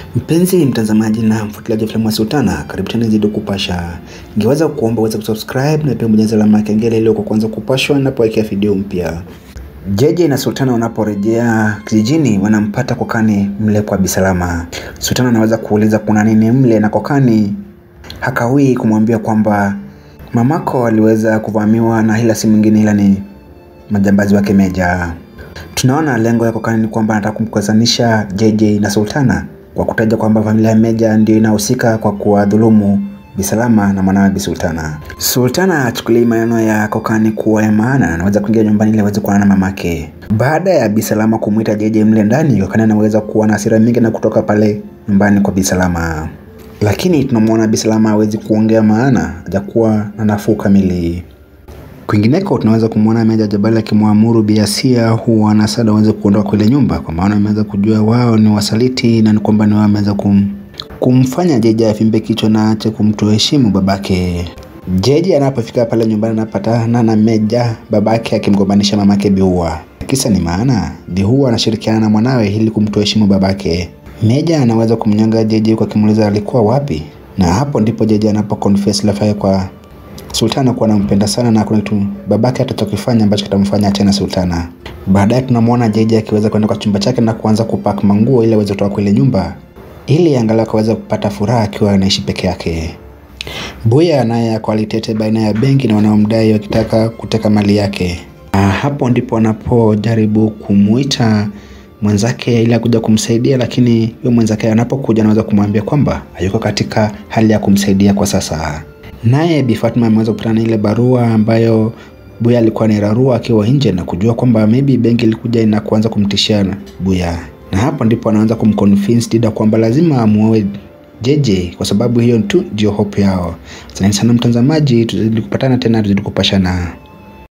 Mpenzi mtazamaji na mfuatiliaji wa filamu ya Sultana, karibu tena zidi kupasha. Ningeweza kuomba uweze kusubscribe na pia bonyeza alama ya kengele ili kwa kwanza kupashwa ninapowekea video mpya. Jeje na Sultana wanaporejea kijijini wanampata kokani mle kwa Bisalama. Sultana anaweza kuuliza kuna nini mle na kokani hakawii kumwambia kwamba mamako aliweza kuvamiwa na ila si mwingine ila ni majambazi wake Meja. Tunaona lengo ya kokani ni kwamba anataka kumkwezanisha JJ na Sultana kwa kutaja kwamba familia ya Meja ndio inahusika kwa kuwadhulumu Bisalama na mwanawe Bisultana. Sultana achukulii maneno ya kokani kuwa ya maana na anaweza kuingia nyumbani ili aweze kuonana na mamake. Baada ya Bisalama kumwita JJ mle ndani, kokani anaweza kuwa na hasira mingi na kutoka pale nyumbani kwa Bisalama, lakini tunamwona Bisalama hawezi kuongea maana hajakuwa na nafuu kamili. Kwingineko tunaweza kumwona Meja Jabali akimwamuru Biasia huwa na Sada waweze kuondoka kule nyumba, kwa maana ameweza kujua wao ni wasaliti na ni kwamba ni wao ameweza kum, kumfanya Jeje afimbe kichwa na aache kumtoheshimu babake. Jeje anapofika pale nyumbani anapatana na Meja babake akimgombanisha mamake Biua. Kisa ni maana Biua anashirikiana na mwanawe ili kumtoheshimu babake. Meja anaweza kumnyanga Jeje kwa kimuuliza alikuwa wapi, na hapo ndipo Jeje anapo confess Lafaya kwa Sultana kuwa anampenda sana na kuna kitu babake atachokifanya ambacho kitamfanya tena Sultana. Baadaye tunamwona Jeje akiweza kwenda kwa chumba chake na kuanza kupack manguo ili aweze kutoka kule nyumba ili angalau akaweza kupata furaha akiwa anaishi peke yake. Buya naye ako alitete baina ya benki na wanaomdai wakitaka kuteka mali yake. Na hapo ndipo anapojaribu kumuita mwenzake ili akuja kumsaidia, lakini huyo mwenzake anapokuja anaweza kumwambia kwamba hayuko katika hali ya kumsaidia kwa sasa. Naye Bi Fatma ameweza kupata na ile barua ambayo Buya alikuwa anairarua akiwa nje na kujua kwamba maybe benki ilikuja na kuanza kumtishia Buya, na hapo ndipo anaanza kumconvince Dida kwamba lazima amuoe Jeje kwa sababu hiyo tu ndio hope yao. Asante sana mtazamaji, tuzidi kupatana tena, tuzidi kupashana.